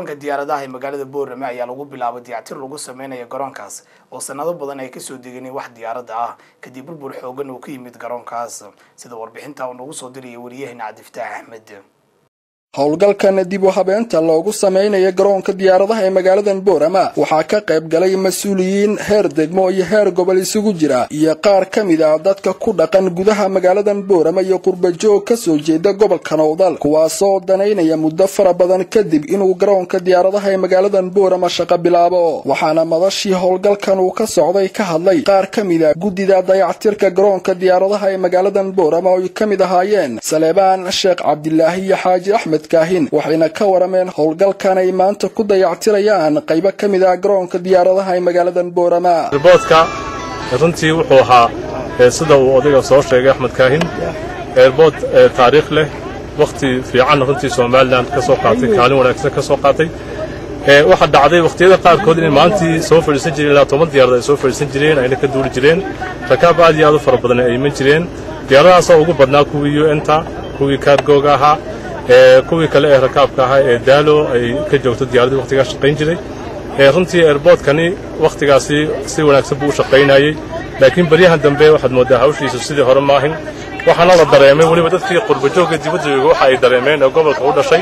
garoonka diyaaradaha ee magaalada boorame ayaa lagu bilaabay dayactir lagu sameynayo garoonkaas oo sanado badan ay kasoo deganin wax diyaaradda ah kadib burbur xoogan uu ka yimid garoonkaas sida warbixinta uu nagu soo diraya wariyahena cabdifataax axmed howlgalkan dib u habeenta loogu samaynayo garoonka diyaaradaha ee magaaladan boorama waxaa ka qayb galay mas-uuliyiin heer degmo iyo heer gobol isugu jira iyo qaar ka mid ah dadka ku dhaqan gudaha magaaladan boorama iyo qurbajoog kasoo jeeda gobolka nowdal kuwaasoo danaynaya muddo fara badan kadib inuu garoonka diyaaradaha ee magaaladan boorama shaqo bilaabo waxaana madashii howlgalkan uu ka socday ka hadlay qaar ka mid a guddida dayactirka garoonka diyaaradaha ee magaaladan boorama oo ay ka mid ahaayeen saleebaan sheekh cabdilaahi iyo xaaji axmed waxayna ka warameen howlgalkan ay maanta ku dayactirayaan qaybo ka mid ah garoonka diyaaradaha ee magaaladan boorama eerboodka runtii wuxuu ahaa sida uu odayga soo sheegay axmed kaahin eerbood taariikh leh wakhti fiicanna runtii somalilan ka soo qaatay kaalin wanaagsan ka soo qaatay waxaa dhacday wakhtiyada qaarkood inay maalintii soo fadhiisan jireen ilaa toban diyaarad ay soo fadhiisan jireen ayna ka duuli jireen rakaab aad iyo aad u fara badan ay iman jireen diyaaradahaasoo ugu badnaa kuwii un-ta kuwii kaargooga ahaa kuwii kale ee rakaabka ahaa ee daalo ay ka joogto diyaaraddii wakhtigaa shaqayn jiray runtii eerboodkani wakhtigaasi si wanaagsan buu u shaqaynayey laakiin baryahan dambe waxaad mooddaa hawshiisu sidii hore maahin waxaana la dareemay weliba dadkii qurbajoogga dibadda jooga waxa ay dareemeen ee gobolka u dhashay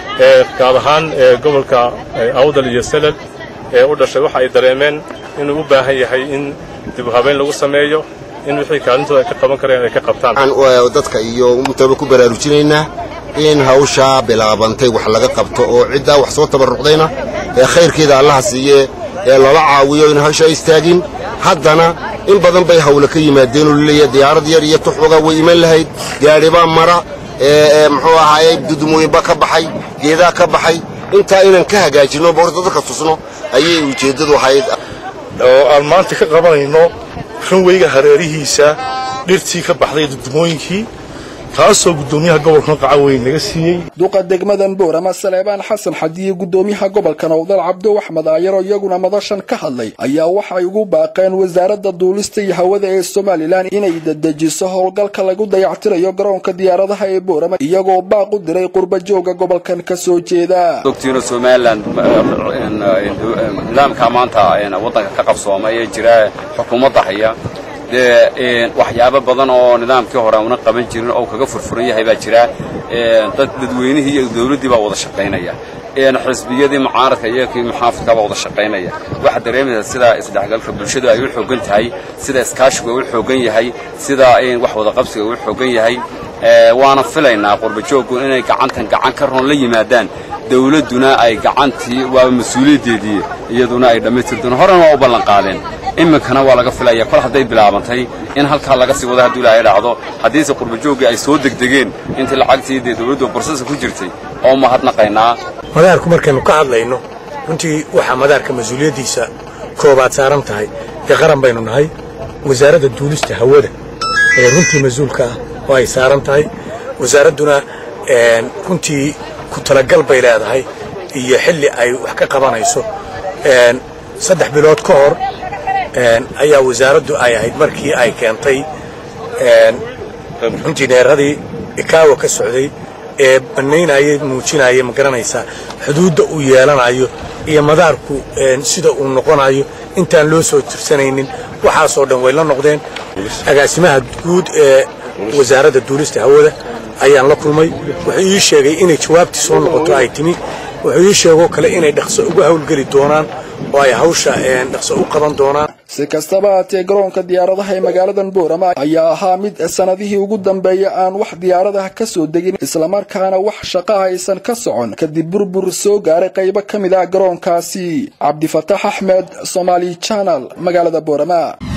gaad ahaan gobolka awdal iyo selal ee u dhashay waxa ay dareemeen inuu u baahan yahay in dib u habeyn lagu sameeyo in wixii kaalintooda ay ka qaban kareen ay ka qabtaan dadka iyo umutaba ku baraarujinaynaa in hawshaa bilaabantay wax laga qabto oo ciddaa wax soo tabarrucdayna ee khayrkeeda allaha siiye ee lala caawiyo in hawshaa istaagin haddana in badan bay hawle ka yimaadeen oo laleeyahay diyaarad yar iyo tuxuga way iman lahayd gaadhibaa mara ee muxuu ahaayey dudumooyinba ka baxay geedaa ka baxay intaa inaan ka hagaajinno boorta dadka tusno ayay ujeeddadu ahayd oo aan maanta ka qabanayno runweyga hareerihiisa dhirtii ka baxday dudumooyinkii taasoo guddoomiyaha gobolkan qacaweyn naga siiyey duqa degmadan boorama saleebaan xasan xadiye guddoomiyaha gobolka nowdal cabdo axmed aayaroo iyaguna madashan ka hadlay ayaa waxay ugu baaqeen wasaaradda duulista iyo hawada ee somalilan inay dedejiso howlgalka lagu dayactirayo garoonka diyaaradaha ee boorama iyagoo baaq u diray qurbajooga gobolkan ka soo jeeda ogtiino somalilan nidaamka maanta waddanka ka qabsooma ee jira xukuumadda haya dee waxyaabo badan oo nidaamkii hore una qaban jirin oo kaga furfuran yahay baa jira dad dadweynihii iyo dawladdii baa wada shaqaynaya xisbiyadii mucaaradka iyo kii muxaafidka baa wada shaqaynaya waxaad dareemaysaa sida isdhexgalka bulshadu ay u xoogan tahay sida iskaashigu ay u xoogan yahay sida wax wada qabsiga u xoogan yahay waana filaynaa qurbajooggu inay gacantan gacan ka roon la yimaadaan dawladduna ay gacantii waaba mas-uuliyaddeedii iyaduna ay dhammaystirdoon horena waa u ballanqaadeen iminkana waa laga filaya kol hadday bilaabantay in halkaa laga sii wada hadduu ilaahay dhacdo haddiise qurbajooggii ay soo degdegeen intii lacagtii dee dawladdu barsasa ku jirtay oo mahadnaqaynaa madaarku markaynu ka hadlayno runtii waxaa madaarka mas-uuliyaddiisa koobaad saaran tahay dee qaran baynu nahay wasaaradda duulista hawada ee runtii mas-uulka ah oo ay saaran tahay wasaaradduna runtii ku talagal bay leedahay iyo xilli ay wax ka qabanayso saddex bilood ka hor ayaa wasaaraddu ay ahayd markii ay keentay injineeradii ikaawa ka socday ee bannaynayay muujinaya ma garanaysaa xuduudda uu yeelanayo iyo madaarku sida uu noqonayo intaan loo soo tirsanaynin waxaasoo dhan way la noqdeen agaasimaha guud ee wasaaradda duulista hawada ayaan la kulmay wuxuu ii sheegay inay jawaabtii soo noqoto ay timi wuxuu ii sheegoo kale inay dhaqso uga hawlgeli doonaan oo ay hawsha dhaqso u qaban doonaan si kastaba haatee garoonka diyaaradaha ee magaaladan boorama ayaa ahaa mid sanadihii ugu dambeeya aan wax diyaaradaha ka soo degin islamarkaana wax shaqo aysan ka socon kadib burbur soo gaaray qaybo ka mid ah garoonkaasi cabdifataax axmed somaali janal magaalada boorama